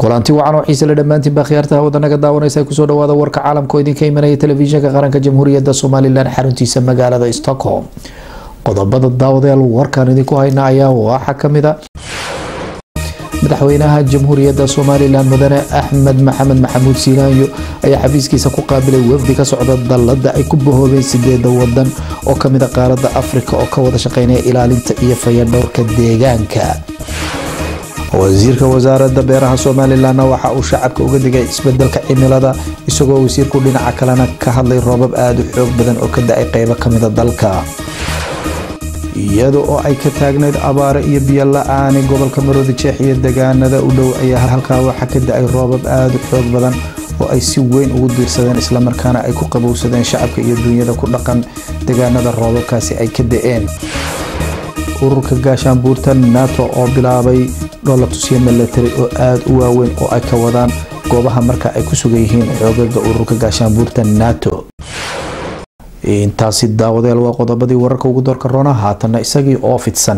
kulanti wacan oo xiise le dhammaantiin baa khiyaarta hawada naga daawanaysa kusoo dhawaada warka caalamka oo idinka imanaya telefishinka qaranka jamhuuriyadda somalilan xaruntiisa magaalada stockholm qodobada daawadayaal warkaan idinku hayna ayaa waxaa kamid a madaxweynaha jamhuuriyadda somalilan mudane axmed maxamed maxamuud siilaanyo ayaa xafiiskiisa ku qaabilay wafdi ka socda dallada ay ku bahoobeen sideeda wadan oo kamid a qaaradda afrika oo ka wada shaqeynaya ilaalinta iyo fayadhowrka deegaanka wasiirka wasaaradda beeraha somalilanna waxa uu shacabka uga digay isbedelka cimilada isagoo wasiirku dhinaca kalena ka hadlay roobab aada u xoog badan oo ka da-ay qeybo kamida dalka iyada oo ay ka taagnayd abaare iyo biyo la-aani gobolka maroodi jeex iyo degaanada u dhow ayaa halkaa waxaa ka da-ay roobab aada u xoog badan oo ay si weyn ugu diirsadeen islamarkaana ay ku qabowsadeen shacabka iyo duunyada ku dhaqan degaanada roobabkaasi ay ka da-een ururka gaashaanbuurta nato oo bilaabay dholatusyo milatari oo aada u waaweyn oo ay ka wadaan goobaha marka ay ku sugan yihiin xoogaga ururka gaashaanbuurta nato intaasi daawadeel waa qodobadii wararka ugu doorka roona haatanna isagii oo fidsan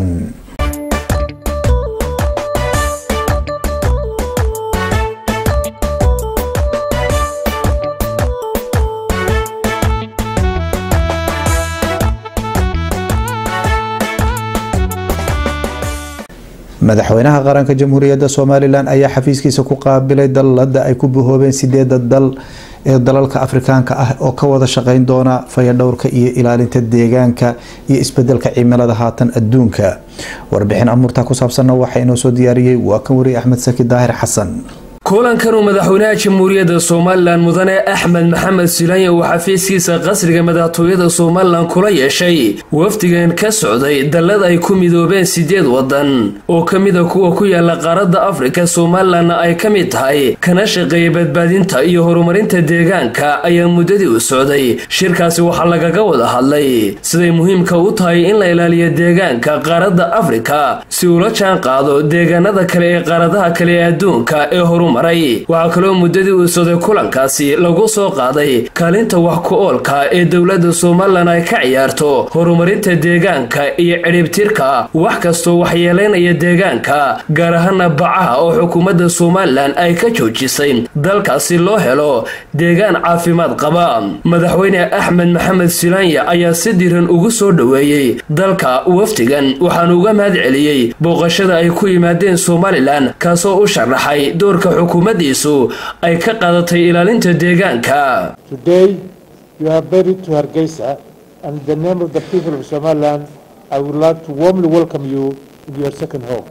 madaxweynaha qaranka jamhuuriyadda somalilan ayaa xafiiskiisa ku qaabilay dallada ay ku bahoobeen sideeda dal ee dalalka afrikaanka ah oo ka wada shaqeyn doona fayadhowrka iyo ilaalinta deegaanka iyo isbedelka cimilada haatan adduunka warbixin amuurta ku saabsanna waxaa inoo soo diyaariyey waa kan wariye axmed saki daahir xasan kulankanuu madaxweynaha jamhuuriyadda somalilan mudane axmed maxamed silaanya uu xafiiskiisa qasriga madaxtooyada somalilan kula yeeshay wafdigan ka socday dallad ay ku midoobeen sideed wadan oo ka mida kuwa ku yaala qaaradda afrika somalilanna ay ka mid tahay kana shaqeeya badbaadinta iyo horumarinta deegaanka ayaa muddadii u socday shirkaasi waxaa lagaga wada hadlay siday muhiimka u tahay in la ilaaliyo deegaanka qaaradda afrika si ula jaan qaado deegaanada kale ee qaaradaha kale ee adduunka ee horum waxaa kaloo muddadii uu socday kulankaasi lagu soo qaaday kaalinta wax ku-oolka ee dowladda somalilan ay ka ciyaarto horumarinta deegaanka iyo cidhibtirka wax kastoo waxyeelaynaya deegaanka gaar ahaana bacaha oo xukuumadda somalilan ay ka joojisay dalkaasi loo helo deegaan caafimaad qaba madaxweyne axmed maxamed silaanya ayaa si diran ugu soo dhoweeyey dalka wafdigan waxaanu uga mahad celiyey booqashada ay ku yimaadeen somalilan kaasoo u sharaxay doorka xukuumaddiisu ay ka qaadatay ilaalinta deegaanka Today you are buried to Hargeisa and in the name of the people of Somaliland I would like to warmly welcome you in your second home.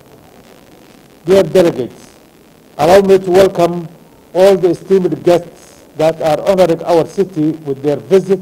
Dear delegates, allow me to welcome all the esteemed guests that are honoring our city with their visit.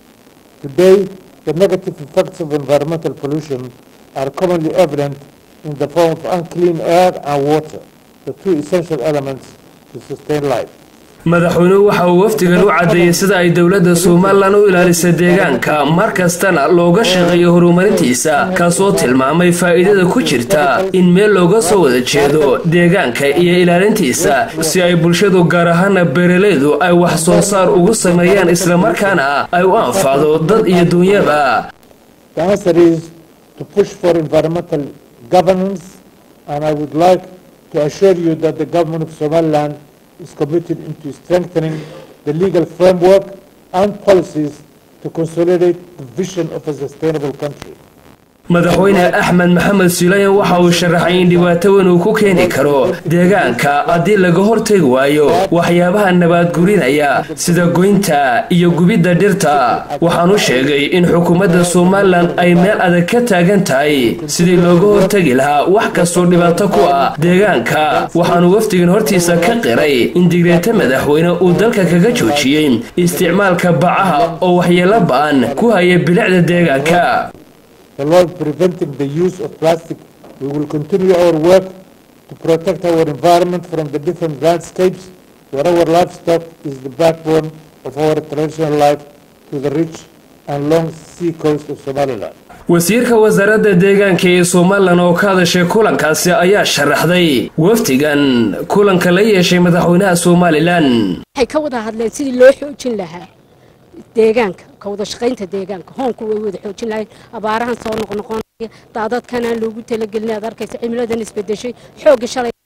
Today, the negative effects of environmental pollution are commonly evident in the form of unclean air and water. the two essential elements to sustain life. madaxweynuhu waxa uu wafdigan u caddeeyey sida ay dowladda somalilan u ilaalisa deegaanka mar kastana looga shaqeeyo horumarintiisa kaasoo tilmaamay faa'iidada ku jirta in meel looga soo wada jeedo deegaanka iyo ilaalintiisa si ay bulshadu gaar ahaana beeralaydu ay wax soo saar ugu sameeyaan islamarkaana ay u anfacdo dad iyo duunyaba The answer is to push for environmental governance and I would like to assure you that the government of Somaliland is committed into strengthening the legal framework and policies to consolidate the vision of a sustainable country. madaxweyne axmed maxamed silayan waxa uu sharaxay in dhibaato weyn uu ku keeni karo deegaanka haddii laga hortegi waayo waxyaabaha nabaadgurinaya sida goynta iyo gubidda dhirta waxaanu sheegay in xukuumadda somalilan ay meel adag ka taagan tahay sidii looga hortegi lahaa wax kastoo dhibaato ku ah deegaanka waxaanu wafdigan hortiisa ka qiray in digreeta madaxweyne uu dalka kaga joojiyey isticmaalka bacaha oo waxyeelo ba-an ku haya bilicda deegaanka The law preventing the use of plastic, we will continue our work to protect our environment from the different landscapes where our livestock is the backbone of our traditional life to the rich and long sea coast of Somaliland. wasiirka wasaaradda deegaanka ee somalilan oo ka hadashay kulankaasi ayaa sharaxday wafdigan kulanka la yeeshay madaxweynaha somalilan waxay ka wada hadleen sidii loo xoojin lahaa deegaanka ka wada shaqaynta deegaanka hoonku way wada xoojin lahayn abaarahan soo noqnoqonaya daadadkan aan loogu talagelin aad arkaysa cimiladan isbedeshay xoogga shalay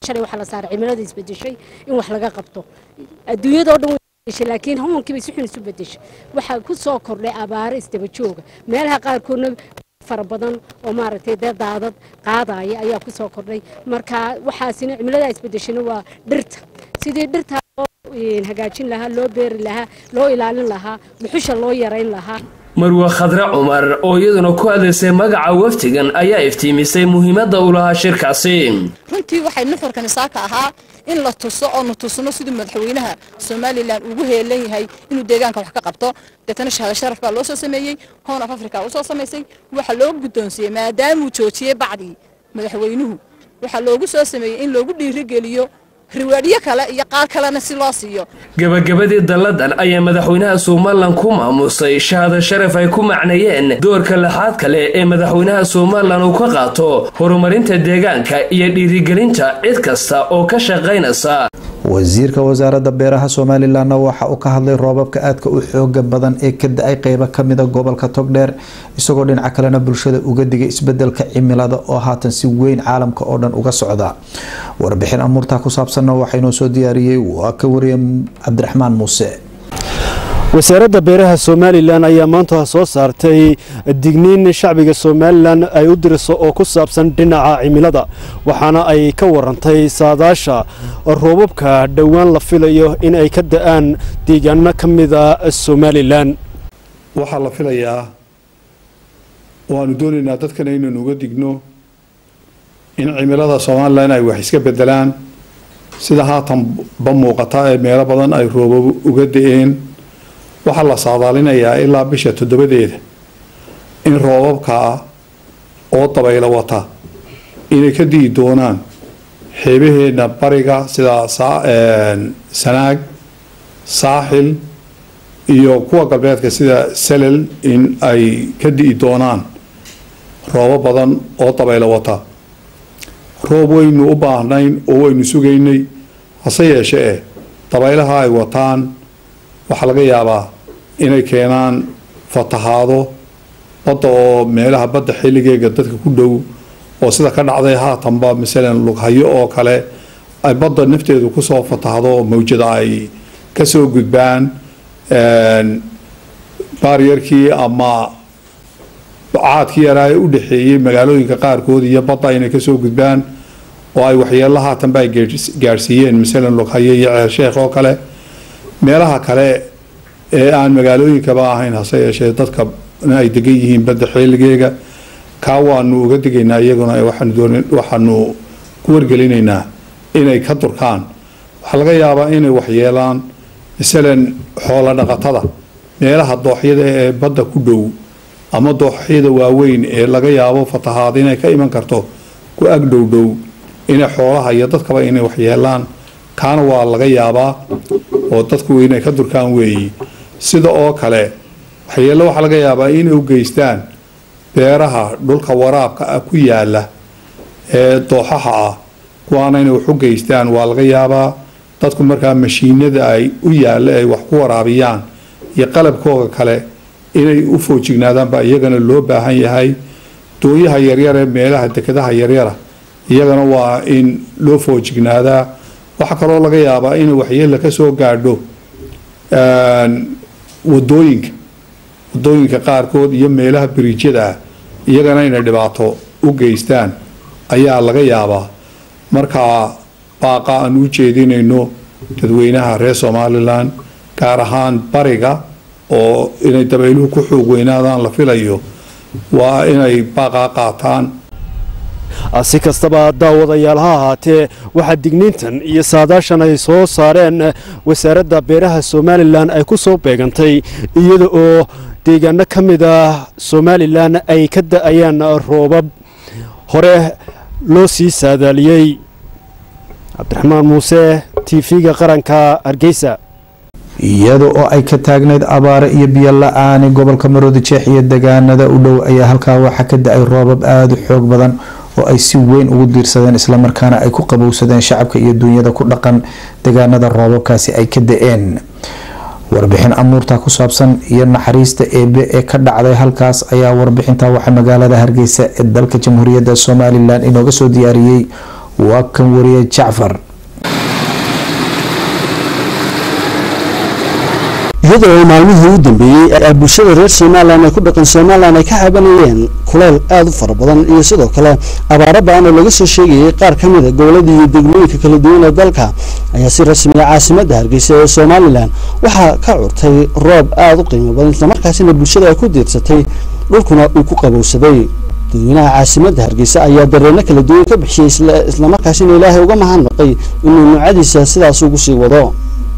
shalay waxaa la saaray cimilada isbedeshay in wax laga qabto adduunyadoo dhan way laakiin homonkii bay si xun isu bedeshay waxaa ku soo kordhay abaaro isdaba jooga meelaha qaarkoodna fara badan oo maaragtay dee daadad qaadaya ayaa ku soo kordhay marka waxaasina cimilada isbedeshayna waa dhirta sidii dhirta loo hagaajin lahaa loo beeri lahaa loo ilaalin lahaa dhuxusha loo yarayn lahaa marwe khadre cumar oo iyaduna ku hadlaysay magaca wafdigan ayaa iftiimisay muhiimadda u lahaa shirkaasi runtii waxay nuxurkani saaka ahaa in la tuso oo nu tusno siduu madaxweynaha somalilan ugu heelan yahay inuu deegaanka wax ka qabto deetana shahada sharaf baa loo soo sameeyey hoon af africa usoo samaysay waxaa loo guddoonsiiyey maadaamuu joojiyey bacdii madaxweynuhu waxaa loogu soo sameeyey in loogu dhiirigeliyo riwaadyo kale iyo qaar kalena si loo siiyo gabagabadii dalladan ayaa madaxweynaha somalilan ku maamusay shahada sharaf ay ku macneeyeen doorka laxaad kale ee madaxweynaha somalilan uu ka qaato horumarinta deegaanka iyo dhiirigelinta cid kasta oo ka shaqaynaysa wasiirka wasaaradda beeraha somalilanna waxa uu ka hadlay roobabka aadka u xooga badan ee ka da-ay qeybo kamida gobolka togdheer isagoo dhinaca kalena bulshada uga digay isbedelka cimilada oo haatan si weyn caalamka oo dhan uga socda warbixin amuurtaa ku saabsanna waxaynoo soo diyaariyey waa ka wariye cabdiraxmaan muuse wasaaradda beeraha somalilan ayaa maanta soo saartay digniin shacbiga somalilan ay u diriso oo ku saabsan dhinaca cimilada waxaana ay ka warantay saadaasha roobabka dhowaan la filayo in ay ka da-aan deegaano ka mida somalilan waxaa la filayaa waanu doonaynaa dadkana inaynu uga digno in cimilada somalilan ay wax iska bedelaan sida haatanba muuqata ee meelo badan ay roobab uga da-een waxaa la saadaalinayaa ilaa bisha toddobadeeda in roobabkaa oo dabaylo wata inay ka di'i doonaan xeebaheenna bariga sida sanaag saaxil iyo kuwa galbeedka sida salel in ay ka di'i doonaan roobo badan oo dabaylo wata roob waynu u baahnayn oo waynu sugaynay hase yeeshe eh dabaylaha ay wataan waxaa laga yaabaa inay keenaan fatahaado badda oo meelaha badda xilligeega dadka ku dhow oo sida ka dhacday haatanba masalan lughayo oo kale ay badda nafteedu kusoo fatahdo oo mawjada ay kasoo gudbaan baaryarkii ama caadkii yaraa ee u dhexeeyey magaalooyinka qaarkood iyo badda inay kasoo gudbaan oo ay waxyeelo haatanba ay gaadhsiiyeen masalan lughayo iyo ceelsheekh oo kale meelaha kale ee aan magaalooyinkaba ahayn hase yeeshee dadka ay degan yihiin badda xeeligeega kaa waanu uga digaynaa iyaguna waxaanu ku wargelinaynaa inay ka durkaan waxaa laga yaabaa inay waxyeelaan masalan xoolo dhaqatada meelaha dooxyada ee badda ku dhow ama dooxyada waaweyn ee laga yaabo fatahaad inay ka iman karto ku ag dhow dhow inay xoolaha iyo dadkaba inay waxyeelaan kaana waa laga yaabaa oo dadku inay ka durkaan weeyi sida oo kale waxyeello waxaa laga yaabaa inay u geystaan beeraha dhulka waraabka ah ku yaala ee dooxaha ah kuwaana inay wax u geystaan waa laga yaabaa dadku markaa mashiinada ay u yaalla ay wax ku waraabiyaan iyo qalabkooga kale inay u foojignaadaanba iyagana loo baahan yahay dooyaha yaryar ee meelaha dekedaha yaryara iyagana waa in loo foojignaadaa waxaa kaloo laga yaabaa inay waxyeella ka soo gaadho wadooyinka wadooyinka qaarkood iyo meelaha biriijyada ah iyagana inay dhibaato u geystaan ayaa laga yaabaa markaa baaqa aan u jeedinayno dadweynaha reer somalilan gaar ahaan bariga oo inay dabayluhu ku xoog weynaadaan la filayo waa inay baaqaa qaataan si kastaba daawadayaal ha ahaatee waxaa digniintan iyo saadaashan ay soo saareen wasaaradda beeraha somalilan ay ku soo beegantay iyada oo deegaano ka mid ah somalilan ay ka da-ayaan roobab hore loo sii saadaaliyey cabdiraxmaan muuse t v-ga qaranka hargeysa iyada oo ay ka taagnayd abaare iyo biyo la-aani gobolka maroodi jeex iyo degaanada u dhow ayaa halkaa waxaa ka da-ay roobab aada u xoog badan oo ay si weyn ugu diirsadeen islamarkaana ay ku qabowsadeen shacabka iyo duunyada ku dhaqan degaanada roobabkaasi ay ka da-een warbixin amuurta ku saabsan iyo naxariista eebe ee ka dhacday halkaas ayaa warbixinta waxaa magaalada hargeysa ee dalka jamhuuriyadda somalilan inooga soo diyaariyey waa kan wariye jacfar iyadoo maalmihii u dambeeyey ee bulshada reer somalilan ee ku dhaqan somalilan ay ka cabanayeen kuleyl aada u fara badan iyo sidoo kale abaaro ba-an oo laga soo sheegayay qaar ka mid a goboladii iyo degmooyinka kala duwan ee dalka ayaa si rasmiya caasimadda hargeysa ee somalilan waxaa ka curtay roob aada u qiimo badan islamarkaasina bulshada ay ku diirsatay dhulkuna uu ku qabowsaday dadweynaha caasimadda hargeysa ayaa dareeno kala duwan ka bixiyey islamarkaasina ilaahay uga mahadnaqay inuu nuucadiisa sidaas ugu sii wado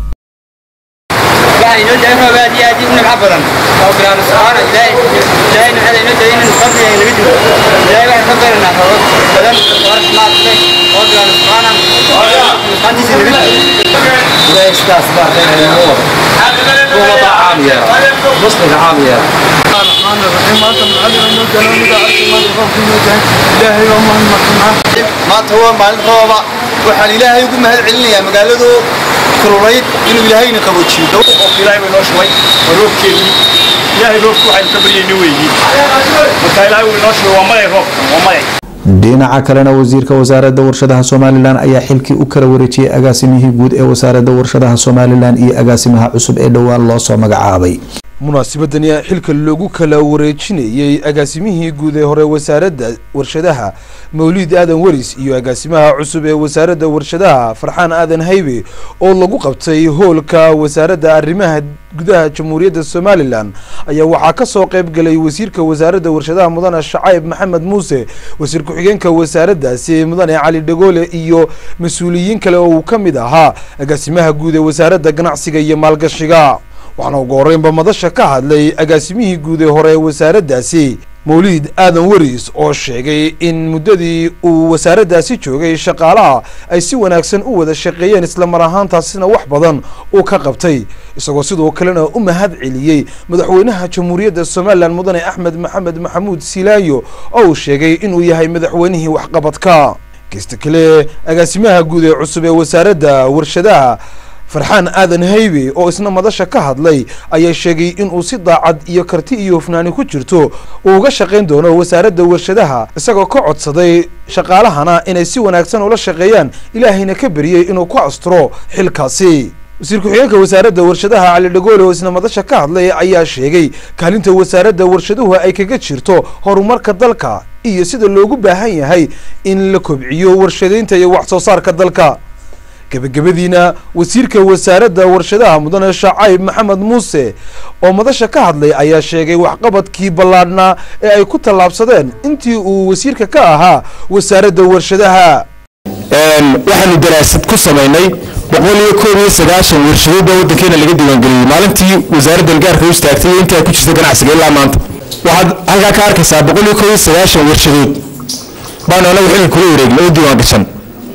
waxay inoo dahay roob aad iyo aad u nimco badan oo bilaano subxaana ilaahay ilaahay nimcada inoo dahay inaynu fadli ay naga jiro ilaahay waxaan ka baranaa roobab badan oo raxmaad leh oo bilaano subxaana nuqaantiisa naga jiro ilaahay sidaas baa khayr inoo wado kuwa baa caamiya musliga caamiya الرحمن الرحيم ما انت معلم انه كلام اذا عرفت ما تخاف انه ilaahay waa mahadnaqnaa maanta waa maalin rooba waxaan ilaahay ugu mahad celinayaa magaaladu kululayd inuu ilaahayna qaboojiyo qofka ilaahay bay noo shubay waa roobkeedii ilaahay roobku waxaynu ka baryayna weeyi marka ilaahay uu inoo shubay waa malay roobka waa malay dhinaca kalena wasiirka wasaaradda warshadaha somalilan ayaa xilkii u kala wareejiyey agaasimihii guud ee wasaaradda warshadaha somalilan iyo agaasimaha cusub ee dhowaan loo soo magacaabay munaasabadani xilka lagu kala wareejinayey agaasimihii guud ee hore wasaaradda warshadaha mawliid aadan weris iyo agaasimaha cusub ee wasaaradda warshadaha farxaan aadan haybe oo lagu qabtay hoolka wasaaradda arrimaha gudaha jamhuuriyadda somalilan ayaa waxaa ka soo qayb galay wasiirka wasaaradda warshadaha mudane shacayb maxamed muuse wasiir ku-xigeenka wasaaraddaasi mudane cali dhagoole iyo mas-uuliyiin kale oo uu ka mid ahaa agaasimaha guud ee wasaaradda ganacsiga iyo maalgashiga waxaana ugu horreynba madasha ka hadlay agaasimihii guud ee hore ee wasaaraddaasi mawliid aadan weris oo sheegay in muddadii uu wasaaraddaasi joogay shaqaalaha ay si wanaagsan u wada shaqeeyeen islamar ahaantaasina wax badan uu ka qabtay isagoo sidoo kalena u mahad celiyey madaxweynaha jamhuuriyadda somalilan mudane axmed maxamed maxamuud silaayo oo uu sheegay inuu yahay madaxweynihii waxqabadka kasta kale agaasimaha guud ee cusub ee wasaaradda warshadaha farxaan aadan haybe oo isna madasha ka hadlay ayaa sheegay inuu si daacad iyo karti iyo hufnaani ku jirto uu uga shaqayn doono wasaaradda warshadaha isagoo ka codsaday shaqaalahana inay si wanaagsan ula shaqeeyaan ilaahayna ka beriyey inuu ku asturo xilkaasi wasiir ku-xigeenka wasaaradda warshadaha cali dhagoole oo isna madasha ka hadlay ayaa sheegay kaalinta wasaaradda warshaduhu ay kaga jirto horumarka dalka iyo sida loogu baahan yahay in la kobciyo warshadaynta iyo wax soo saarka dalka gebagabadiina wasiirka wasaaradda warshadaha mudane shacayb maxamed muuse oo madasha ka hadlay ayaa sheegay waxqabadkii ballaadhnaa ee ay ku tallaabsadeen intii uu wasiirka ka ahaa wasaaradda warshadaha waxaanu daraasad ku samaynay boqol iyo koob iyo sagaashan warshadood baa waddankeena laga diiwaangeliyey maalintii wasaaradda algaarka u istaagtay iyo intaa ku jirta ganacsiga ilaa maanta waxaad halkaa ka arkaysaa boqol iyo koob iyo sagaashan warshadood baanu anagu xilka kula wareegna oo diiwaan gashan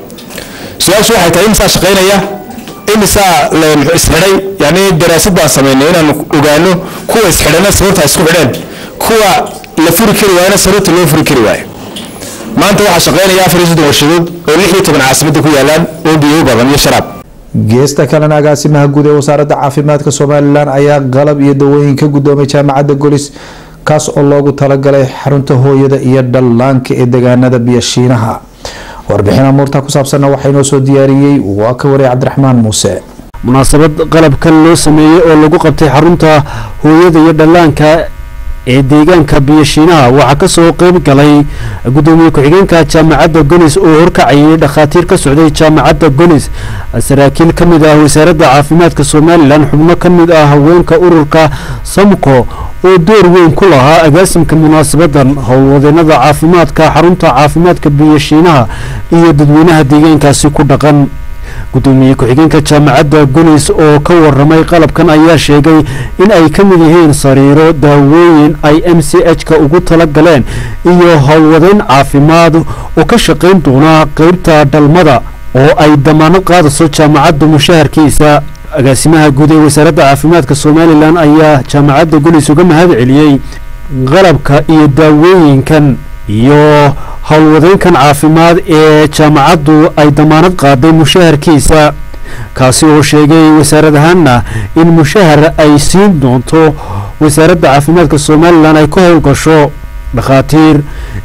su-aashu waxay tahay imisaa shaqaynaya imisaa isxidhay yani daraasad baan samaynay inaanu ogaano kuwa isxidhana sababta isku xidheen kuwa la furi kari waayana sababta loo furi kari waayo maanta waxaa shaqaynaya afar iyo soddon warshadood oo lix iyo toban caasimadda ku yaalaan oo biyo badan iyo sharaab geesta kalena agaasimaha guud ee wasaaradda caafimaadka somalilan ayaa qalab iyo dawooyin ka guddoomay jaamacadda golis kaas oo loogu talagalay xarunta hooyada iyo dhallaanka ee deegaanada biyashiinaha warbixin amuurta ku saabsanna waxaa inoo soo diyaariyey waa ka wariyay cabdiraxmaan muuse munaasabad qalabkan loo sameeyey oo lagu qabtay xarunta hooyada iyo dhallaanka ee deegaanka biyashiinaha waxaa ka soo qeyb galay gudoomiye ku-xigeenka jaamacadda golis oo horkacayay dhakhaatiir ka socday jaamacadda golis saraakiil ka mid ah wasaaradda caafimaadka somalilan xubno ka mid ah haweenka ururka samko oo door weyn ku lahaa agaasimka munaasabadan howlwadeenada caafimaadka xarunta caafimaadka biyashiinaha iyo dadweynaha deegaankaasi ku dhaqan gudoomiye ku-xigeenka jaamacadda gulis oo ka waramay qalabkan ayaa sheegay in ay ka mid yihiin sariiro daawooyin ay m c h ka ugu tala galeen iyo howlwadeyn caafimaad oo ka shaqayn doona qeybta dhalmada oo ay damaanad qaadayso jaamacadda mushaharkiisa agaasimaha guud ee wasaaradda caafimaadka somalilan ayaa jaamacadda gulis uga mahad celiyey qalabka iyo daawooyinkan iyo howlwadeynkan caafimaad ee jaamacaddu ay damaanad qaaday mushaharkiisa kaasi oo sheegay wasaarad ahaanna in mushahar ay siin doonto wasaaradda caafimaadka somalilan ay ka howlgasho dhakhaatiir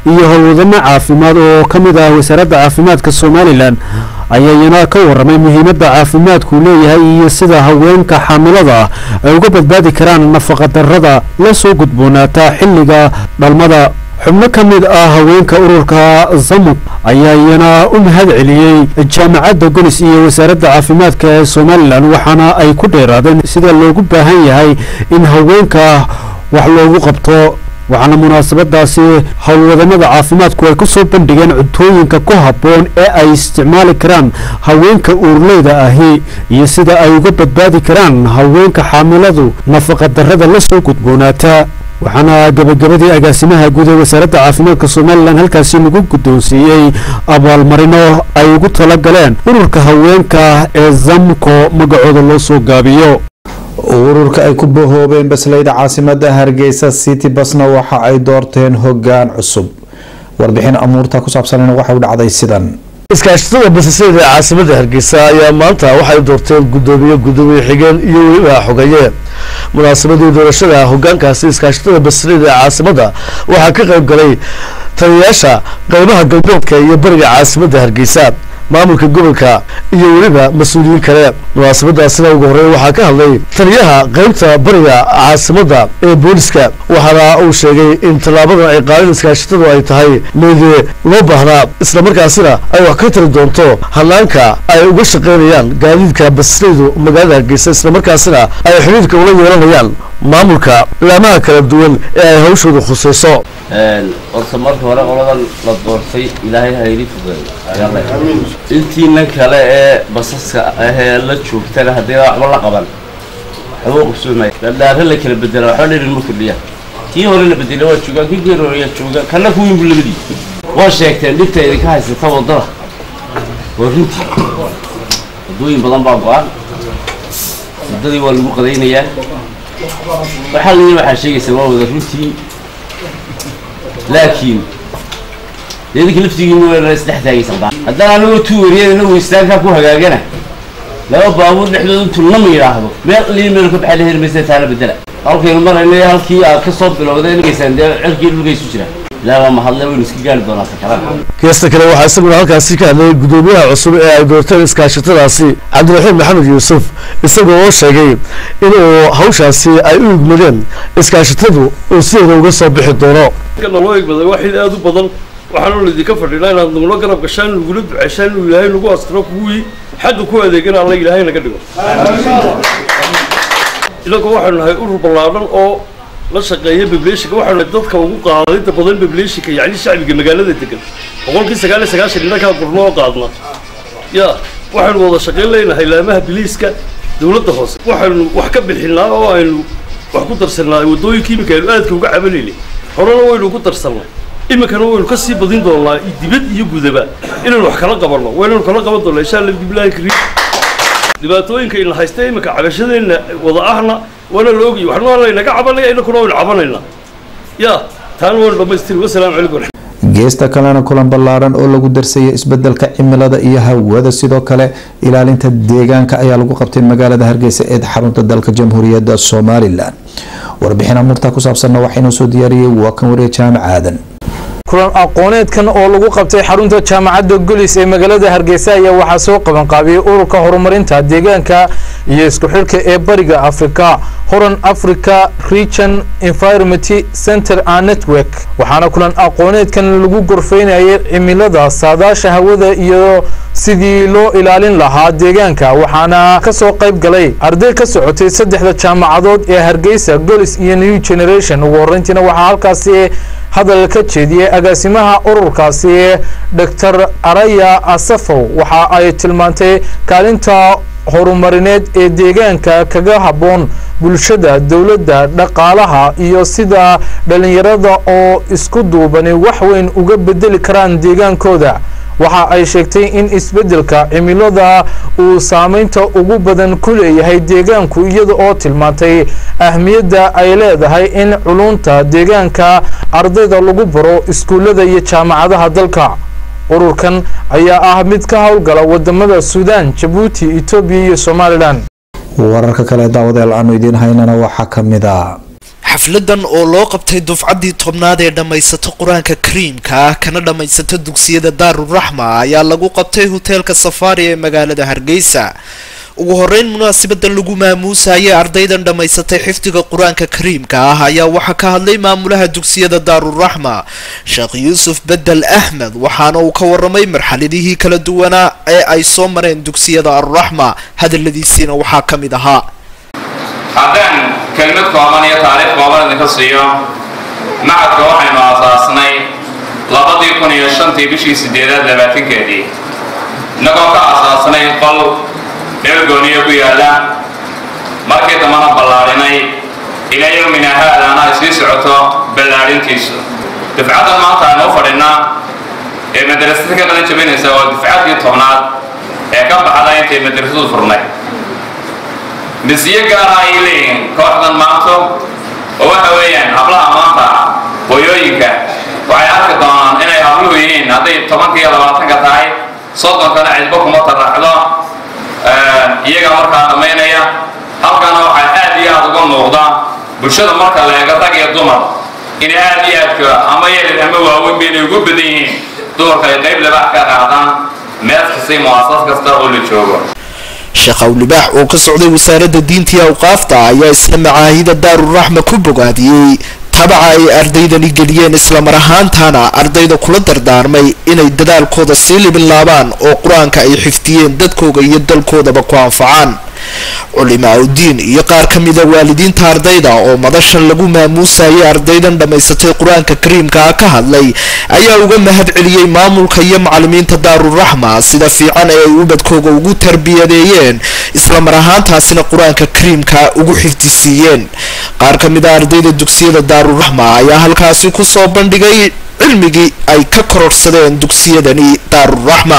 iyo howlwadano caafimaad oo ka mid ah wasaaradda caafimaadka somalilan ayaa iyana ka waramay muhiimadda caafimaadku leeyahay iyo sida haweenka xaamilada ah ay uga badbaadi karaan nafaqadarrada la soo gudboonaata xilliga dhalmada xubno ka mid ah haweenka ururka zamuk ayaa iyana u mahad celiyey jaamacadda golis iyo wasaaradda caafimaadka ee somalilan waxaana ay ku dheeraadeen sida loogu baahan yahay in haweenka wax loogu qabto waxaana munaasabadaasi howlwadanada caafimaadku ay ku soo bandhigeen cuntooyinka ku habboon ee ay isticmaali karaan haweenka uurleyda ahi iyo sida ay uga badbaadi karaan haweenka xaamiladu nafaqadarrada la soo gudboonaata waxaana gabagabadii agaasimaha guud ee wasaaradda caafimaadka somalilan halkaasi lagu guddoonsiiyey abaalmarino ay ugu tala galeen ururka haweenka ee zamko magacooda loo soo gaabiyo ururka ay ku bahoobeen basleyda caasimada hargeysa city basna waxa ay doorteen hogaan cusub warbixin amuurta ku saabsanna waxa u dhacday sidan iskaashatada basaseyda ee caasimada hargeysa ayaa maanta waxay doorteen gudoomiye gudoomiye xigeen iyo weliba xogeeye munaasabadii doorashada hogaankaasi iskaashatada basaleyda ee caasimada waxaa ka qayb galay taliyayaasha qeybaha galbeedka iyo bariga caasimada hargeysa maamulka gobolka iyo weliba mas-uuliyiin kale munaasabadaasina ugu horreyn waxaa ka hadlay taliyaha qeybta bariga caasimada ee booliska waxaana uu sheegay in tallaabadan ay qaadeen iskaashatadu ay tahay mid loo baahnaa islamarkaasina ay wax ka tari doonto hanaanka ay uga shaqaynayaan gaadiidka basleydu magaalada hargeysa islamarkaasina ay xidhiidka ula yeelanayaan maamulka laamaha kala duwan ee ay hawshooda khusayso horta marka hore qoladan la doortay ilaahay hayli fugeeyo intiina kale ee basaska ahee la joogtana haddii waxba la qaban waxba qabsoomaya dhadhaare la kala bedela waxba dhirin ma kordhiya kii hore la bedelay waa joogaan kii geerooya jooga kana kuwiin bu labadii waa sheegteen dhibta idinka haysata wadada waa runtii waddooyin badan baa go-an waddadii waa lagu qadaynayaa waxaa layii waxaa sheegaysaa waa wada runtii laakiin idinka laftigiina waa isdhex taagaysan haddana anagoo tuwariyada inagu istaankaa ku hagaagana laba baabuur dhexdooda intuu nama yidhaahdo meel liin meel ka baxay la heri maysa taala bedela halkaynu marayna halkii aad ka soo bilowday inaysaan dee cirkii dhulkaysu jira ilaa waa mahadle waynu iska gaari doonaa sakarada geesta kale waxaa isaguna halkaasi ka hadlayay gudoomiyaha cusub ee ay doorteen iskaashatadaasi cabdiraxiim maxamed yuusuf isagoo oo sheegay inuu hawshaasi ay u igmadeen iskaashatadu uu sideeda uga soo bixi doono naloo egmaday waa xil aada u badan waxaanu laydinka fadhinaa inaad nagula garab gashaan nagula ducaysaan inuu ilaahay nagu astiro kuwii xagga ku adeegana alla ilaahay naga dhigo inagoo waxaanu nahay urur ballaadhan oo la shaqeeya bebleeshinka waxaanu nahay dadka ugu qaadayda badan bebleeshinka yacni shacbiga magaalada degan boqolkii sagaal iyo sagaashan innagaa gurno oo qaadna ya waxaanu wada shaqayn leynahay laamaha biliiska dowladda hoose waxaanu wax ka bixinaa oo aynu wax ku darsanaa waddooyinka iminka aynu aadka uga cabanaynay horena waynu ugu darsannay iminkana waynu ka sii badin doonaa dibad iyo gudaba inaynu wax kala qabanno waynaynu kala qaban doonaa insha allah bibilaahi kariim dhibaatooyinka ina haysta iminka cabashadeenna wada ahna waana la ogayay waxna waa laynaga cabanaya inakuna waynu cabanaynaa ya taana waynu dhammaystiri wasalaamu calaykum geesta kalena kulan ballaaran oo lagu darsaya isbedelka cimilada iyo hawada sidoo kale ilaalinta deegaanka ayaa lagu qabtay magaalada hargeysa ee xarunta dalka jamhuuriyadda somalilan warbixin amurta ku saabsanna waxaynoo soo diyaariyey waa kan wariya jaamac aadan kulan aqooneedkan oo lagu qabtay xarunta jaamacadda golis ee magaalada hargeysa ayaa waxaa soo qabanqaabiyey ururka horumarinta deegaanka iyo isku xidhka ee bariga afrika horan africa region environment center and network waxaana kulan aqooneedkan lagu gorfeynayay cimilada saadaasha hawada iyo sidii loo ilaalin lahaa deegaanka waxaana ka soo qayb galay arday ka socotay saddexda jaamacadood ee hargeysa golis iyo new generation ugu horreyntiina waxaa halkaasi hadal ka jeediyey agaasimaha ururkaasi doctor araya asafow waxa ay tilmaantay kaalinta horumarineed ee deegaanka kaga habboon bulshada dowladda dhaqaalaha iyo sida dhallinyarada oo isku duubani wax weyn uga bedeli karaan deegaankooda waxa ay sheegtay in isbeddelka cimilada uu saameynta ugu badan ku leeyahay deegaanku iyada oo tilmaantay ahmiyadda ay leedahay in culunta deegaanka ardayda lagu baro iskuullada iyo jaamacadaha dalka ururkan ayaa ah mid ka howlgala wadamada suudaan jabuuti etoobiya iyo somalilan wararka kale daawadeel aanu idiin haynana waxaa ka mid a xafladan oo loo qabtay dufcaddii tobnaad ee dhammaysata qur-aanka kariimka ah kana dhammaysata dugsiyada daaruraxma ayaa lagu qabtay hoteelka safaari ee magaalada hargeysa ugu horeyn munaasibadan lagu maamuusayay ardaydan dhammaysatay xifdiga qur-aanka kariimka ah ayaa waxaa ka hadlay maamulaha dugsiyada daaruraxma sheekh yuusuf bedel axmed waxaana uu ka waramay marxaladihii kala duwanaa ee ay soo mareen dugsiyada aruraxma hadaladiisiina waxaa ka mid ahaa haddaan kelmad kooban iyo taariikh kooban idinka siiyo macadka waxaynu aasaasnay labadii kun iyo shantii bishii sideedaad labaatankeedii innagoo ka aasaasnay qol dheelgooniyo ku yaalla markii dambana ballaadhinay ilaa yowmina haadaana ay sii socoto ballaadhintiisu dufcaddan maanta aynu u fadhinaa ee madrasada ka qadan jabinaysa waa dufcaddii tobnaad ee ka baxda intay madrasadu furnay misiyo gaara ay leeyihiin kooxdan maanto oo waxa weeyaan hablaha maanta hooyooyinka waxay arki doonaan inay habluhu yihiin hadday tobanka iyo labaatanka tahay soddonkana cidbo kuma taraxdo iyaga markaa dhammaynaya halkana waxaa aad iyo aad uga muuqda bulshada marka la eego rag iyo dumar inay aad iyo aadka ama yeelid ama waaweyn ba inay ugu badan yihiin dumarka ay qayb labax ka qaadaan meel kastay mu'asas kasta oo la joogo sheekh awlibaax oo ka socday wasaaradda diinta iyo awqaafta ayaa isla macaahida daaruraxma ku bogaadiyey tabaca ay ardaydani geliyeen islamar ahaantana ardayda kula dardaarmay inay dadaalkooda sii libinlaabaan oo qur-aanka ay xifdiyeen dadkooda iyo dalkoodaba ku anfacaan culimaa udiin iyo qaar ka mida waalidiinta ardayda oo madashan lagu maamuusayay ardaydan dhammaysatay qur-aanka kariimka ah ka hadlay ayaa uga mahad celiyey maamulka iyo macalimiinta daaruraxma sida fiican ee ay ubadkooga ugu tarbiyadeeyeen islamar ahaantaasina qur-aanka kariimka ugu xifdisiiyeen qaar ka mid a ardayda dugsiyada daaruraxma ayaa halkaasi kusoo bandhigay cilmigii ay ka kororsadeen dugsiyadani daaruraxma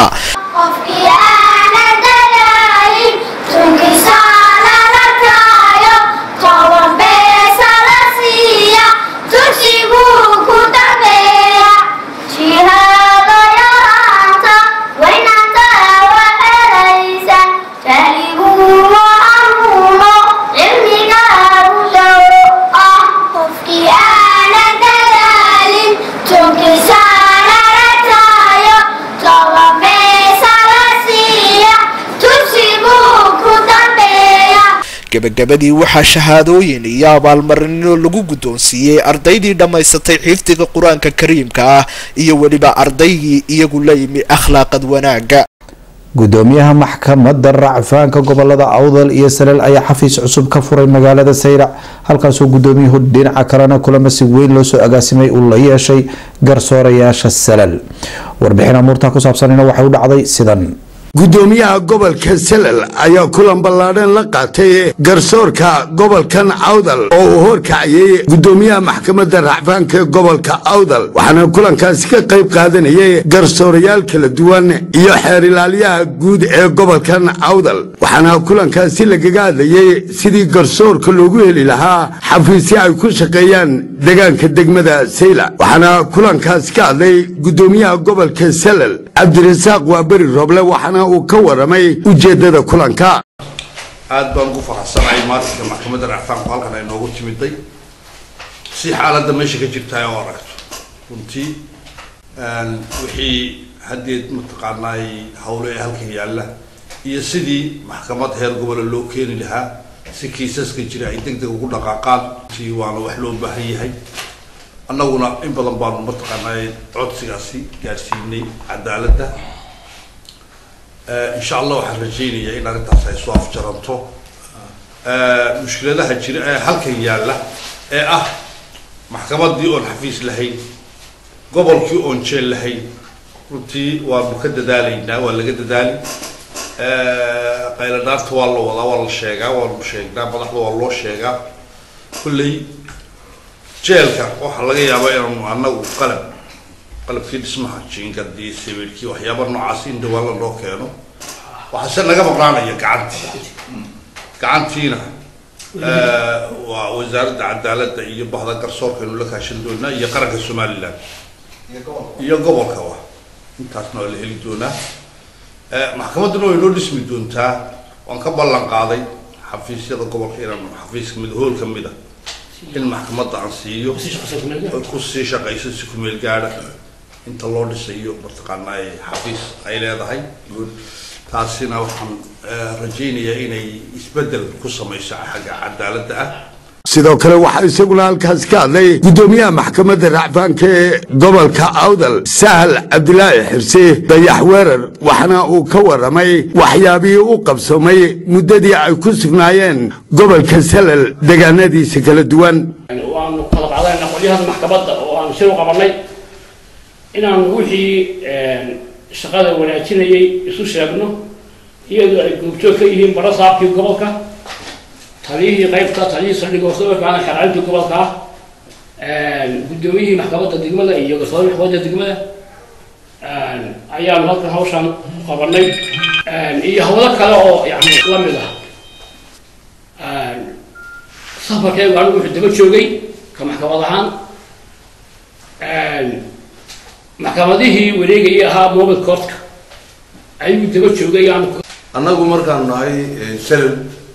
gabagabadii waxaa shahaadooyin iyo abaalmarino lagu guddoonsiiyey ardaydii dhammaysatay xifdiga qur-aanka kariimka ah iyo weliba ardaygii iyagu la yimi akhlaaqad wanaaga gudoomiyaha maxkamadda racfaanka gobolada awdal iyo salel ayaa xafiis cusub ka furay magaalada sayrac halkaasoo gudoomiyuhu dhinaca kalena kulamo si weyn loosoo agaasimay uu la yeeshay garsoorayaasha salel warbixin amuurtaa ku saabsanina waxay u dhacday sidan gudoomiyaha gobolka salal ayaa kulan ballaadhan la qaatay garsoorka gobolkan awdal oo uu horkacayay gudoomiyaha maxkamadda racfaanka gobolka awdal waxaana kulankaasi ka qayb qaadanayay garsoorayaal kala duwan iyo xeer ilaaliyaha guud ee gobolkan awdal waxaana kulankaasi lagaga hadlayey sidii garsoorka loogu heli lahaa xafiisyo ay ku shaqeeyaan deegaanka degmada sayla waxaana kulankaasi ka hadlay gudoomiyaha gobolka salal cabdirasaaq waaberi roble waxaana uu ka waramay ujeeddada kulanka aad baan ugu faraxsanahay maalinka maxkamadda racfaanku halkan ay noogu timiday si xaaladda meesha ka jirta ay u aragto runtii wixii haddeed mataqaanaay hawlo ee halkan yaalla iyo sidii maxkamad heer gobola loo keeni lahaa si kiisaska jira ay deg deg ugu dhaqaaqaan runtii waana wax loo baahan yahay annaguna in badan baanu mataqaanaay codsigaasi gaadhsiinay cadaaladda insha allah waxaan rajaynayaa in arrintaas ay soo afjaranto mushkiladaha jira ee halkan yaalla ee ah maxkamaddii oon xafiis lahayn gobolkii oon jeel lahayn runtii waanu ka dadaalaynaa waa laga dadaali qayladhaarta waa la wadaa waa la sheegaa waanu sheegnaa madaxda waa loo sheegaa kulley jeelka waxaa laga yaabaa inaanu annagu qalab qalabkii dhismaha jiingadii sawirkii waxyaaba noocaas in dhawaala loo keeno waxaase naga maqnaanaya gacantii gacantiina waa wasaaradda cadaaladda iyo bahda garsoorkaynu la kaashan doonaa iyo qaranka somaliland iyo gobolka wa intaasna waa la heli doonaa maxkamadduna way noo dhismi doontaa waan ka ballan qaaday xafiisyada gobolka inaan xafiis kamid hool kamid a in maxkamadda aan siiyo ku sii shaqayso si ku meel gaadha inta loo dhisayo mataqaanaa xafiis ay leedahay taasina waxaan rajaynayaa inay isbeddel ku samayso xagga cadaaladda ah sidoo kale waxaa isaguna halkaas ka hadlay guddoomiyaha maxkamadda racfaanka ee gobolka awdal sahal cabdilaahi xirse dayax weerar waxaana uu ka warramay waxyaabihii u qabsoomay muddadii ay ku sugnaayeen gobolka salal deegaanadiisa kala duwan waanu kala qaadanaynaa qolyahan maxkamadda oo aanu shir u qabanay inaan wixii shaqada wanaajinayay isu sheegno iyadoo ay goobjoog ka yihiin baro saabkii gobolka taliyihii qaybta taliyihii saldhigga hoosookaana xeraalintii gobolka ah guddoomiyihii maxkamadda degmada iyo garsoorihii maxkamadda degmada ayaanu halkan hawshan u qabanay iyo hawlo kale oo yani la mid ah safarkaygu anigu wuxuu daba joogay ka maxkamad ahaan maxkamadihii wareegayay ahaa mobile courtka ayuu daba joogay aanu annagu markaanu nahay salal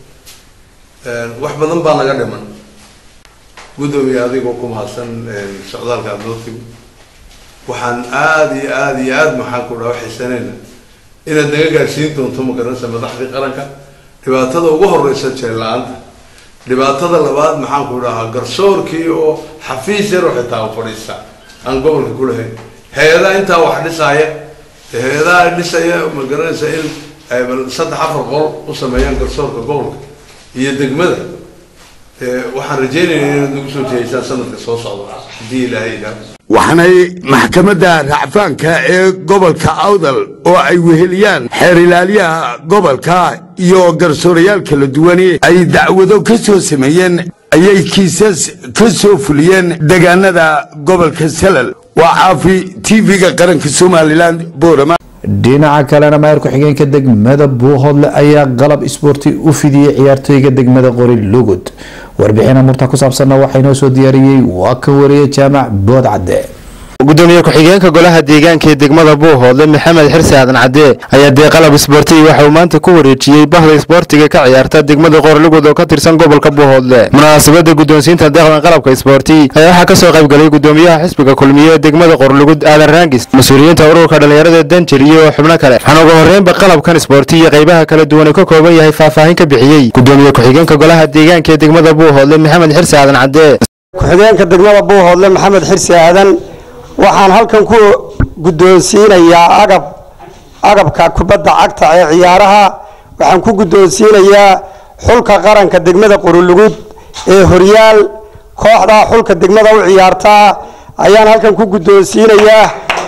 wax badan baa naga dhiman guddoomiye adigoo ku mahadsan socdaalka aad noo timi waxaan aada iyo aada iyo aada maxaan ku dhaha xiisanayna inaad naga gaadhsiin doonto magaranaysa madaxdii qaranka dhibaatada ugu horeysa jeel la-aanta dhibaatada labaad maxaan ku dhahaa garsoorkii oo xafiis yar oo xitaa fadhiista aan gobolka ku lahayn hay-adaha intaa wax dhisaaya hay-adaha dhisaya magaranaysa in saddex afar qol u sameeyaan garsoorka gobolka iyo degmada waxaan rajaynayaa inaad nagu soo jeeysaan sanadka soo socda haddii ilaahay idhaa waxaanay maxkamadda racfaanka ee gobolka awdal oo ay weheliyaan xeer ilaaliyaha gobolka iyo garsoorayaal kala duwani ay dacwado ka soo sameeyeen ayay kiisas ka soo fuliyeen deegaanada gobolka salal waa caafi tv-ga qaranka somalilan boorama dhinaca kalena maayar ku-xigeenka degmada buuhoodle ayaa qalab isboorti u fidiyey ciyaartooyga degmada qori lugud warbixina murta ku saabsanna waxaa inoo soo diyaariyey waa ka wariyey jaamac bood cadde gudoomiye ku-xigeenka golaha deegaanka ee degmada buuhoodle maxamed xirsi aadan cadde ayaa dee qalab isboortiyi waxa uu maanta ku wareejiyey bahda isboortiga ka ciyaarta degmada qorlugud oo ka tirsan gobolka buuhoodle munaasabada guddoonsiinta deeqdan qalabka isboorti ayaa waxaa kasoo qaybgalay gudoomiyaha xisbiga kulmiye ee degmada qorlugud aadan raangis mas-uuliyiinta ururka dhallinyarada danjir iyo xubno kale waxaana ugu horreynba qalabkan isboorti iyo qaybaha kala duwan uu ka kooban yahay faahfaahin ka bixiyey gudoomiye ku-xigeenka golaha deegaanka ee degmada buuhoodle maxamed xirsi aadan cadde ku-xigeenka degmada buuhoodle maxamed xirsi aadan waxaan halkan ku guddoonsiinayaa agab agabka kubadda cagta ee ciyaaraha waxaan ku guddoonsiinayaa xulka qaranka degmada qorulugud ee horyaal kooxda xulka degmada u ciyaartaa ayaan halkan ku guddoonsiinayaa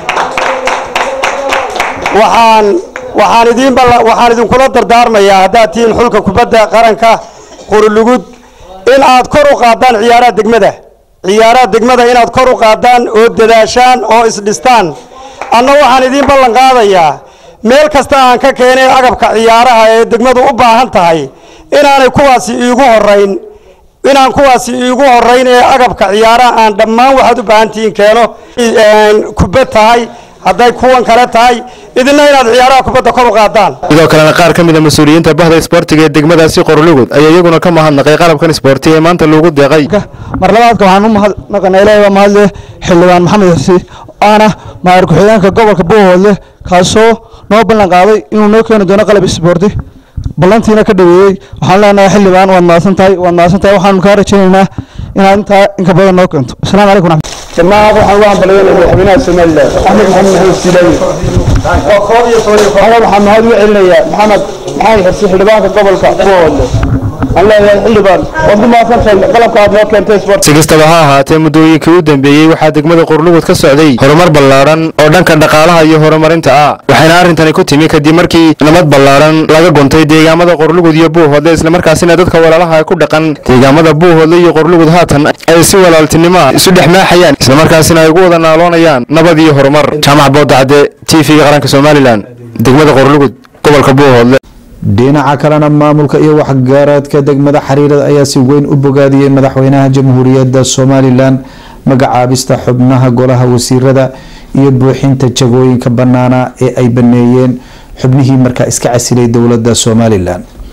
waxaan waxaan idiin waxaan idinkula dardaarmayaa haddaad tihiin xulka kubadda qaranka qorulugud in aad kor u qaadaan ciyaaraha degmada ciyaaraha degmada inaad kor u qaadaan oo dadaashaan oo isdhistaan anna waxaan idiin ballan qaadayaa meel kasta aan ka keenay agabka ciyaaraha ee degmadu u baahan tahay inaanay kuwaasi iigu horayn inaan kuwaasi iigu horayn ee agabka ciyaaraha aan dhammaan waxaad u baahan tihiin keeno kubad tahay hadday kuwan kale tahay idinna inaad ciyaaraha kubadda kor u qaadaan sidoo kalena qaar ka mid a mas-uuliyiinta bahda isboortiga ee degmadaasi qorlugud ayaa iyaguna ka mahadnaqay qalabkan isboorti ee maanta loogu deeqay mar labaadka waxaan u mahadnaqanaa ilaahay baa mahadle xildhibaan maxamed xirsi aana maayar ku-xigeenka gobolka buuhoodle kaasoo noo ballan qaaday inuu noo keeni doono qalab isboorti ballantiina ka dhaweeyey waxaan leenahay xildhibaan waad mahadsan tahay waad mahadsan tahay waxaanu kaa rajaynaynaa inaad intaa inka badan noo keento asalaamu calaykum raxmat جماعة waxaan ugu hambalyeynaya madaxweynaha Soomaaliland Axmed Maxamed Maxamed Silaani waxaan waxaan mahad u celinayaa Maxamed Maxamed Xirsi xildhibaanka gobolka Buuhoodle aan leeyahay xildhibaan waad ku mahadsantahay qalabka aad noo keentay sport si kastaba ha ahaatee muddooyinkii u dambeeyey waxaa degmada qorlugud ka socday horumar ballaaran oo dhanka dhaqaalaha iyo horumarinta ah waxayna arrintani ku timi kadib markii nabad ballaaran laga guntay deegaamada qorlugud iyo buuhoodle islamarkaasina dadka walaalaha ku dhaqan deegaamada buuhoodle iyo qorlugud haatan ay si walaaltinimo ah isu dhex maaxayaan islamarkaasina ay ugu wada naaloonayaan nabad iyo horumar jaamac boodacde t v-ga qaranka somalilan degmada qorlugud gobolka buuhoodle dhinaca kalena maamulka iyo waxgaradka degmada xariirada ayaa si weyn u bogaadiyey madaxweynaha jamhuuriyadda somalilan magacaabista xubnaha golaha wasiirada iyo buuxinta jagooyinka bannaana ee ay baneeyeen xubnihii markaa iska casilay dowladda somalilan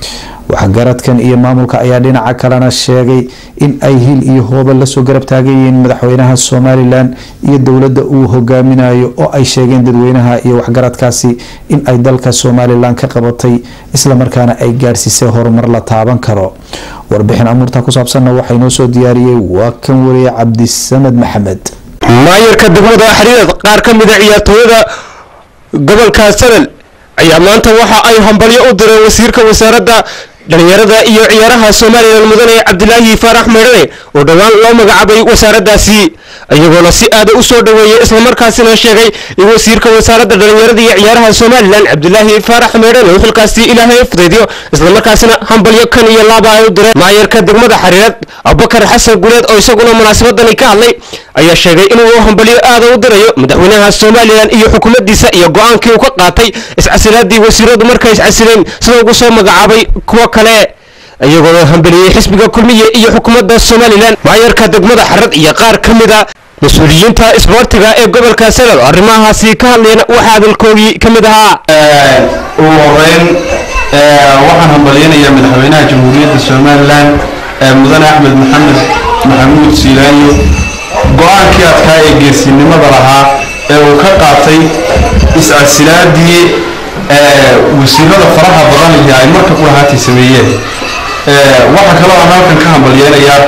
waxgaradkan iyo maamulka ayaa dhinaca kalena sheegay in ay hil iyo hooba lasoo garab taagayihiin madaxweynaha somalilan iyo dowladda uu hogaaminayo oo ay sheegeen dadweynaha iyo waxgaradkaasi in ay dalka somalilan ka qabatay islamarkaana ay gaarsiisay horumar la taaban karo warbixin amuurta ku saabsanna waxaa inoo soo diyaariyey waa kan wariye cabdisamed maxamed maayarka degmada xariirad qaar ka mid a ciyaartooyada gobolka salel ayaa maanta waxa ay hambalyo u direen wasiirka wasaaradda dhalinyarada iyo ciyaaraha somalilan mudane cabdilaahi faarax meydhane oo dhowaan loo magacaabay wasaaraddaasi iyagoona si aada u soo dhoweeyey islamarkaasina sheegay in wasiirka wasaaradda dhalinyarada iyo ciyaaraha somalilan cabdilaahi faarax meydhane uu xilkaasi ilaahay fudaydiyo islamarkaasina hambalyo kan iyo laaba ay u direen maayarka degmada xariirad abubakar xasan guleed oo isaguna munaasabadani ka hadlay ayaa sheegay inuu hambalyo aada u dirayo madaxweynaha somalilan iyo xukuumaddiisa iyo go-aankii uu ka qaatay iscasilaadii wasiiradu markay iscasileen sida ugu soo magacaabay kuwo kale iyagoona hambaliyey xisbiga kulmiye iyo xukuumadda somalilan maayarka degmada xarad iyo qaar ka mid a mas-uuliyiinta isboortiga ee gobolka salal arrimahaasi ka hadlayna waxaa hadalkoogii ka mid ahaa ugu horeyn waxaan hambalyanayaa madaxweynaha jamhuuriyadda somalilan mudane axmed maxamed maxamuud siilaayo go-aankii adkaa ee geesinimada lahaa ee uu ka qaatay iscasilaadii wasiirada faraha badan iyo ay marka ku lahaatay sameeyeen waxaa kaloo aan halkan ka hambalyeynayaa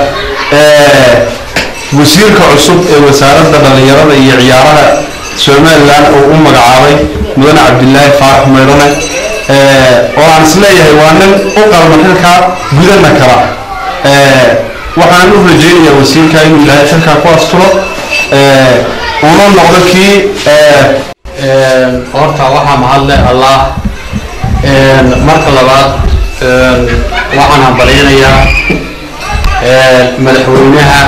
wasiirka cusub ee wasaaradda dhallinyarada iyo ciyaaraha somalilan oo u magacaabay mudane cabdilaahi faarax meydhane oo aan isleeyahay waa nin u qalma xilkaa gudana kala waxaan u rajeynayaa wasiirka inuu ilaahay xilkaa ku asturo una noqdo kii horta waxaa mahadle allah marka labaad waxaan hambalyanayaa madaxweynaha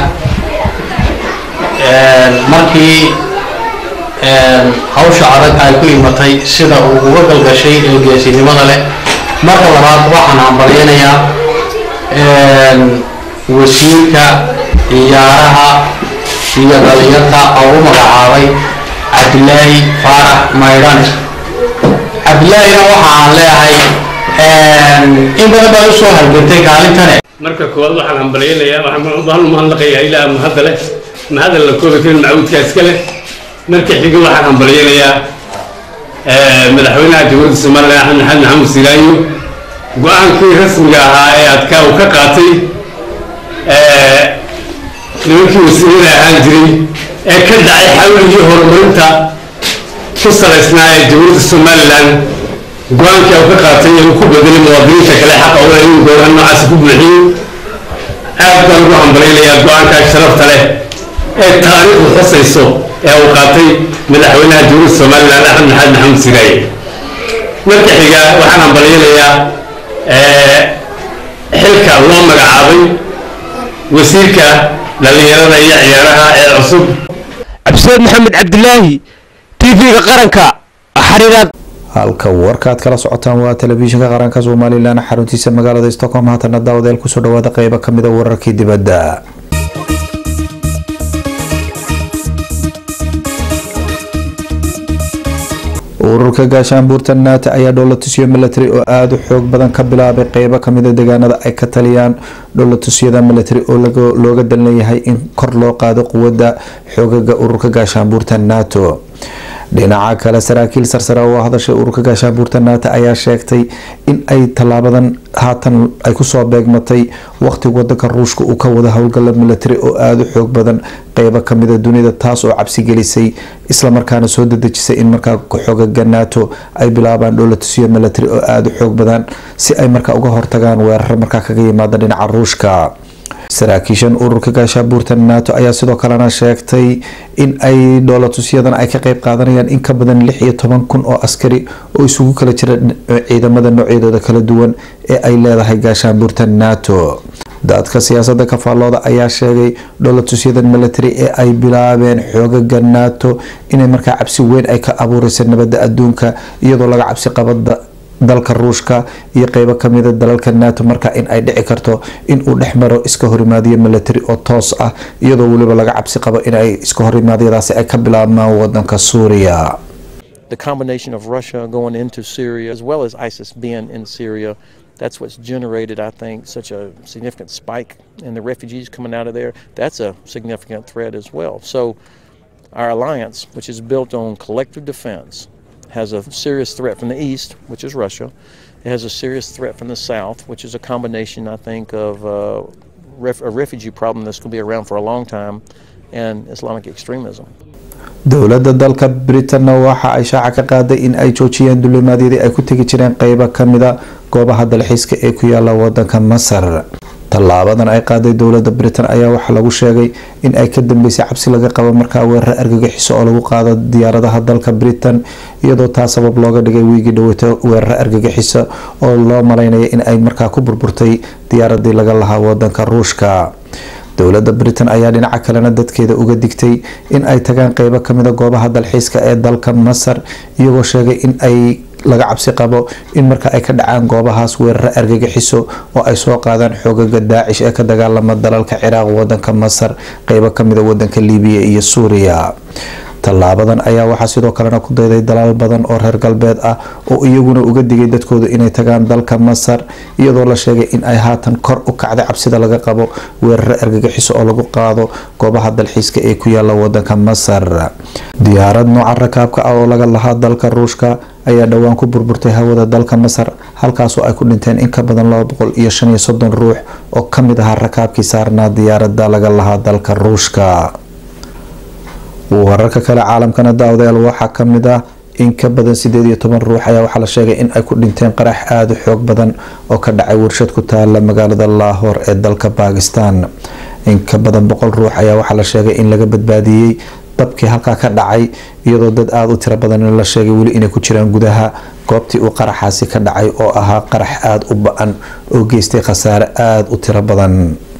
markii hawsha adag ay ku imatay sida uu uga galgashay ee geesinimada leh marka labaad waxaan hambalyanayaa wasiirka ciyaaraha iyo dhalinyarta oo u magacaabay cabdilaahi faarax maydhane cabdilaahina waxa aan leeyahay in badan baad usoo halgantay kaalintane marka koowaad waxaan hambalyaynayaa waxaan umahadnaqayaa ilaa mahadda leh mahadda la koobi karin macabuudka iska leh marka xiga waxaan hambalyaynayaa madaxweynaha jamhuuriyadda somalilan axmed maxamed maxamuud silaayo go-aankii rasmiga ahaa ee adkaa uu ka qaatay nimankii wasiirada ahaan jiray ee ka dhacay xawligii horumarinta ku salaysnaa ee jamhuuriyadda somalilan go-aankii uu ka qaatay ee uu ku bedelay muwaadiniinta kale xaqa u leh inuu gooraha noocaasi ku buuxiyo aad baan ugu hambalaynayaa go-aankaas sharafta leh ee taariikhdu xusayso ee uu qaatay madaxweynaha jamhuuriyadda somalilan axmed maxamed maxamuud siraaye marka xiga waxaan hambalyaynayaa xilka loo magacaabay wasiirka dhallinyarada iyo ciyaaraha ee cusub cabdisaad maxamed cabdilaahi tv-ga qaranka xariiraad halka warkaad kala socotaan waa telefishinka qaranka somalilan xaruntiisa magaalada stockholm haatana daawadeel kusoo dhawaada qeybo kamid a wararkii dibadda ururka gaashaanbuurta naata ayaa dhoolatusyo milatary oo aada u xoog badan ka bilaabay qeybo kamida deegaanada ay ka taliyaan dhoolatusyada milatary oo looga dalnayahay in kor loo qaado quwada xoogaga ururka gaashaanbuurta nato dhinaca kale saraakiil sarsare oo hadashay ururka gaashaanbuurta naata ayaa sheegtay in ay tallaabadan haatan ay kusoo beegmatay waqti wadanka ruushka uu ka wada howlgala milatary oo aada u xoog badan qeybo kamida dunida taas oo cabsi gelisay islamarkaana soo dadejisay in markaa xoogaga nato ay bilaabaan dhoolatusyo milatary oo aada u xoog badan si ay markaa uga hortagaan weerar markaa kaga yimaada dhinaca ruushka saraakiishan ururka gaashaabuurta nato ayaa sidoo kalena sheegtay in ay dhoolatusyadan ay ka qeyb qaadanayaan in ka badan lix iyo toban kun oo askari oo isugu kala jira ciidamada noocyadooda kala duwan ee ay leedahay gaashaanbuurta nato dadka siyaasada kafaalooda ayaa sheegay dhoolatusyadan milatary ee ay bilaabeen xoogaga nato inay markaa cabsi weyn ay ka abuureysa nabada adduunka iyadoo laga cabsi qabada dalka ruushka iyo qeybo kamida dalalka nato marka in ay dhici karto in uu dhex maro iska horimaadiyo milatary oo toos ah iyadoo weliba laga cabsi qabo in ay iska horimaadyadaasi ay ka bilaabmaan wadanka suuriya the combination of Russia going into Syria as well as ISIS being in Syria That's what's generated, I think, such a significant spike in the refugees coming out of there. That's a significant threat as well. So, our alliance, which is built on collective defense, has a serious threat from the east, which is Russia. It has a serious threat from the south, which is a combination, I think, of uh, ref- a refugee problem that's going to be around for a long time and Islamic extremism. dowladda dalka britanna waxa ay shaaca ka qaaday in ay joojiyeen dulimaadyadii ay ku tegi jireen qeybo kamida goobaha dalxiiska ee ku yaala wadanka masar tallaabadan ay qaaday dowladda britain ayaa waxaa lagu sheegay in ay ka dambeysay cabsi laga qabo markaa weerar argagixiso oo lagu qaado diyaaradaha dalka britain iyadoo taa sabab looga dhigay wiigii dhaweyto weerar argagixiso oo loo malaynaya in ay markaa ku burburtay diyaaradii laga lahaa wadanka ruushka dowladda britain ayaa dhinaca kalena dadkeeda uga digtay in ay tagaan qeybo kamida goobaha dalxiiska ee dalka masar iyagoo sheegay in ay laga cabsi qabo in marka ay ka dhacaan goobahaas weeraro argagixiso oo ay soo qaadaan xoogaga daacish ee ka dagaalama dalalka ciraaq wadanka masar qeybo kamida wadanka libiya iyo suuriya tallaabadan ayaa waxaa sidoo kalena ku dayday dalaal badan oo reer galbeed ah oo iyaguna uga digay dadkooda inay tagaan dalka masar iyadoo la sheegay in ay haatan kor u kacday cabsida laga qabo weeraro argagixiso oo lagu qaado goobaha dalxiiska ee ku yaala wadanka masar diyaarad nooca rakaabka ah oo laga lahaa dalka ruushka ayaa dhowaan ku burburtay hawada dalka masar halkaasoo ay ku dhinteen in ka badan laba boqol iyo shan iyo soddon ruux oo kamid ahaa rakaabkii saarnaa diyaaradda laga lahaa dalka ruushka wararka kale caalamkana daawadayaal waxaa kamid ah in ka badan sideed iyo toban ruux ayaa waxaa la sheegay in ay ku dhinteen qarax aada u xoog badan oo ka dhacay warshad ku taala magaalada laahor ee dalka bakistan in ka badan boqol ruux ayaa waxaa la sheegay in laga badbaadiyey dabkii halkaa ka dhacay iyadoo dad aada u tiro badan la sheegay weli inay ku jiraan gudaha goobtii uu qaraxaasi ka dhacay oo ahaa qarax aada u ba-an oo geystay khasaare aada u tiro badan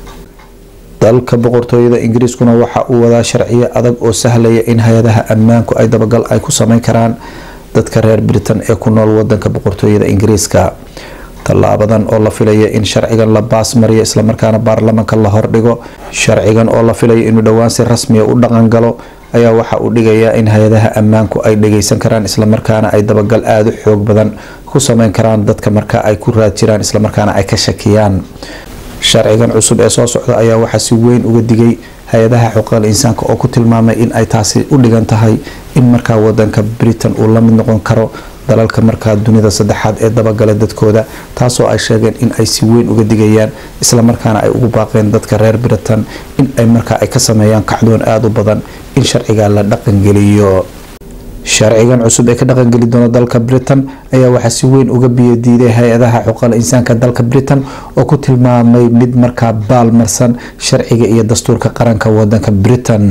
dalka boqortooyada ingiriiskuna waxa uu wadaa sharciyo adag oo sahlaya in hay-adaha ammaanku ay dabagal ay ku sameyn karaan dadka reer britain ee ku nool wadanka boqortooyada ingiriiska tallaabadan oo la filaya in sharcigan la baas mariyo islamarkaana baarlamanka la hordhigo sharcigan oo la filayo inuu dhowaan si rasmiya u dhaqan galo ayaa waxa uu dhigayaa in hay-adaha ammaanku ay dhageysan karaan islamarkaana ay dabagal aada u xoog badan ku sameyn karaan dadka marka ay ku raad jiraan islamarkaana ay ka shakiyaan sharcigan cusub ee soo socda ayaa waxaa si weyn uga digay hay-adaha xuquuqal insaanka oo ku tilmaamay in ay taasi u dhigan tahay in markaa wadanka britain uu la mid noqon karo dalalka markaa dunida saddexaad ee dabagala dadkooda taasoo ay sheegeen in ay si weyn uga digayaan islamarkaana ay ugu baaqeen dadka reer britain in ay markaa ay ka sameeyaan kacdoon aada u badan in sharciga la dhaqangeliyo sharcigan cusub ee ka dhaqangeli doona dalka britain ayaa waxaa si weyn uga biyadiiday hay-adaha xuquuqal insaanka dalka britain oo ku tilmaamay mid markaa baalmarsan sharciga iyo dastuurka qaranka wadanka britain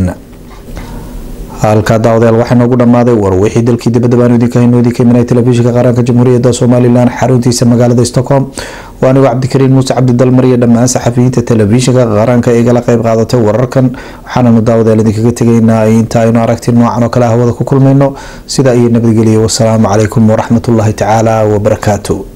halkaa daawadayaal waxaa noogu dhammaaday war wixii dalkii dibadda baanu idinka hayno idinka imanay telefishinka qaranka jamhuuriyadda somalilan xaruntiisa magaalada stockholm waa anigoo cabdikariin muuse cabdidalmar iyo dhammaan saxafiyiinta telefishinka qaranka igala qeyb qaadatay wararkan waxaananu daawadayaal idinkaga tegaynaa inta aynu aragti noocan oo kale hawada ku kulmayno sidaa iyo nabadgeliya wasalaamu calaykum waraxmatullaahi tacaala wabarakaatu